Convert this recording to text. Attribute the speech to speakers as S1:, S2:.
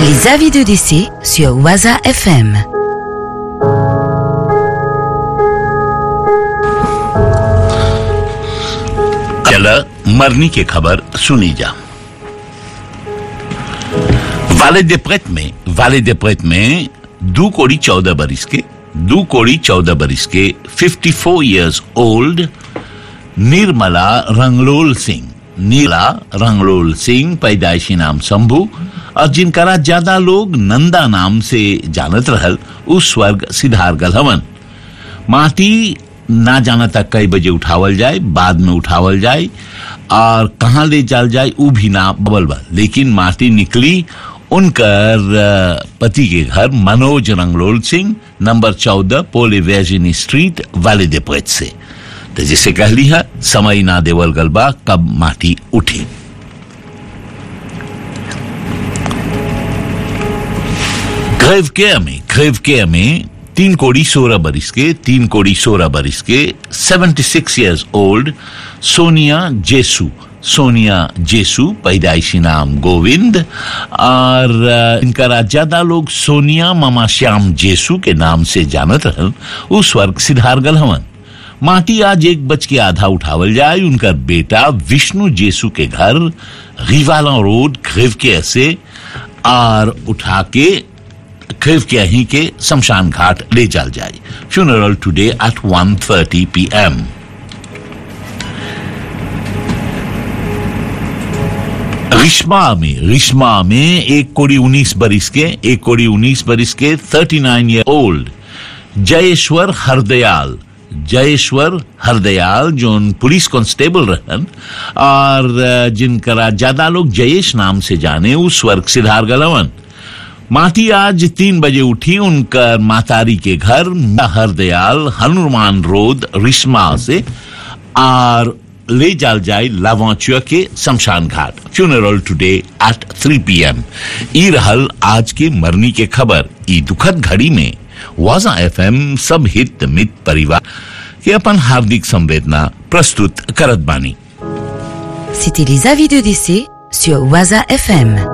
S1: Les avis de décès sur Waza FM.
S2: चला मरनी की खबर सुनी जा वाले देप्रेत में वाले देप्रेत में दो कोड़ी चौदह बरिस के दो कोड़ी चौदह बरिस के 54 इयर्स ओल्ड निर्मला रंगलोल सिंह नीला रंगलोल सिंह पैदाइशी नाम शंभू और जिनकरा ज्यादा लोग नंदा नाम से जानत रहल उस स्वर्ग सिधार गल हवन माटी ना जाना तक कई बजे उठावल जाए बाद में उठावल जाए और कहाँ ले जाल जाए ऊ भी ना बबल बा लेकिन माटी निकली उनकर अ, पति के घर मनोज रंगलोल सिंह नंबर चौदह पोले वेजिनी स्ट्रीट वाले देपोत से तो जिसे कह ली है समय ना देवल गलबा कब माटी उठी ग्रेव केयर में ग्रेव केयर में तीन कोड़ी सोलह बरिस के तीन कोड़ी सोलह बरिस के seventy six years old Sonia Jesu Sonia Jesu पैदाइशी नाम गोविंद और अ, इनका ज्यादा लोग सोनिया मामा श्याम जेसु के नाम से जानत रहन उस वर्ग सिद्धारगल हवन माटी आज एक बज के आधा उठावल जाए उनका बेटा विष्णु जेसु के घर रिवाला रोड ग्रेव केयर से और उठा के खिफ के ही के शमशान घाट ले जाल जाए funeral today at 1:30 PM Rishma में रिश्मा में एक कोड़ी उन्नीस बरिस के एक कोड़ी उन्नीस बरिस के 39 ईयर ओल्ड जयेश्वर हरदयाल जयेश्वर हरदयाल जो पुलिस कांस्टेबल रहन और अ, जिनकरा ज्यादा लोग जयेश नाम से जाने उस स्वर्ग सिद्धार गलवन माटी आज तीन बजे उठी उनका मातारी के घर हरदयाल हनुमान रोड रिश्मा से और ले जाल जाए लावाचुआ के शमशान घाट फ्यूनरल टुडे एट 3 पीएम ई रहल आज की मरनी के खबर ई दुखद घड़ी में वाजा एफएम सब हित मित परिवार के अपन हार्दिक संवेदना प्रस्तुत करत बानी
S1: C'était les avis de décès sur Waza FM.